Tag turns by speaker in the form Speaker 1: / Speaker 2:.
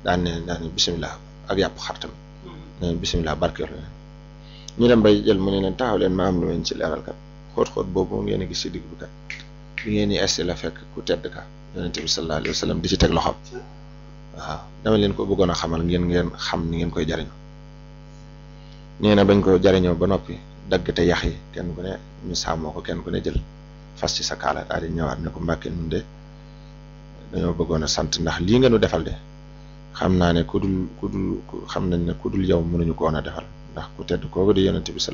Speaker 1: daan ne daan ne bisimilah ak yàpp xar tamit ne bisimilah barkeel leen ñu dem bay jël mu ne leen taxaw leen ma am lu leen ci leeral kat xóot-xóot boobu ngeen a gis ci digg bi kat bi ngeen di esti la fekk ku tedd ka yonente bi sallallahu alayhi wa sallam di ci teg loxoom waaw dama leen ko bëggoon a xamal ngeen ngeen xam ni ngeen koy jariñoo nee na bañ ko jariñoo ba noppi dagg te yax yi kenn ku ne ñu sàmmoo ko kenn ku ne jël fas ci sa kaala daal di ñëwaat ne ko mbàkke nun de dañoo bëggoon a sant ndax lii nga nu defal de xam naa ne ku dul ku dul xam nañ ne ku dul yow mënuñu ko woon a defal ndax ku tedd kooku di yonente bi